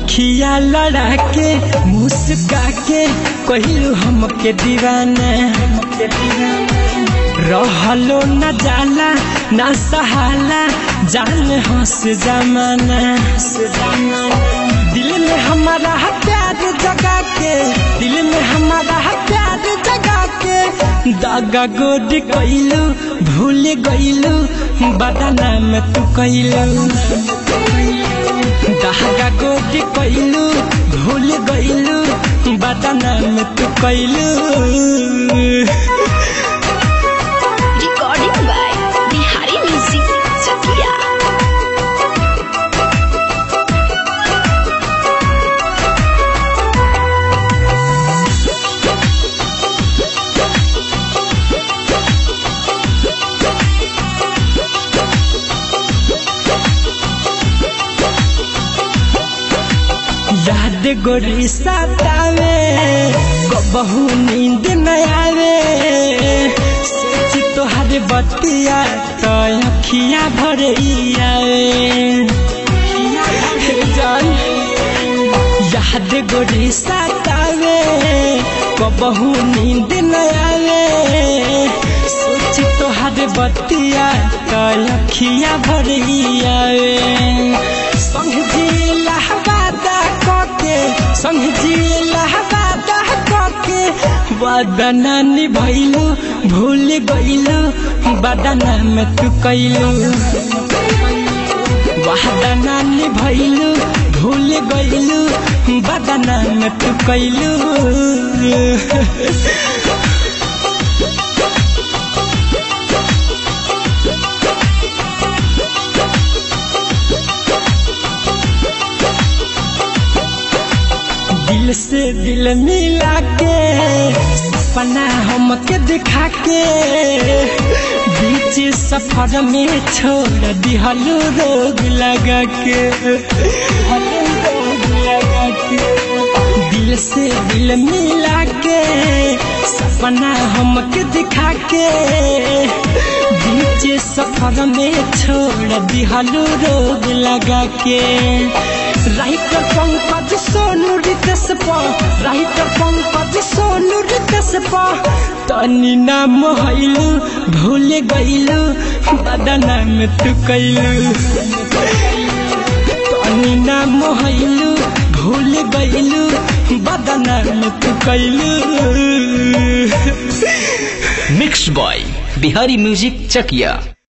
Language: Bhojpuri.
अखिया लड़ा के मुस्का के कहलू हमके दीवाना रहलो न जाला न सहाला जान हंस जमाना दिल में हमारा प्यार जगा के दिल में हमारा प्यार जगा के दागा गोद कैलू भूल गईलू बदना में तू कैलू दागा गोद कैलू भूल गईलू बदना में तू कैलू Recording by Bihari Music Chakia. याद गोरी सतावे बहु नींद न आवे सोच तोहर बतिया तो अखिया भर आवे जान याद गोरी सतावे बहु नींद न आवे सोच तोहर बतिया तो अखिया भर आवे संग जिला वादा कके संग जिला वादा कके वादना निभैलू भूल गईलू बदना में तू कैलू वादना निभैलू भूल गईलू बदना में तू कैलू दिल से दिल मिला के सपना हमके दिखा के बीच सफर में छोड़ दिहलू रोग लगा के रोग लगा के दिल से दिल मिला के सपना हमके दिखा के बीच सफर में छोड़ दिहलू रोग लगा के राइटर पंकज सोनू रितेश पा राइटर पंकज सोनू रितेश पा तनी नाम हैलू भूल गईलू बदना में तू कैलू तनी नाम हैलू भूल गईलू बदना में तू कैलू मिक्स बॉय बिहारी म्यूजिक चकिया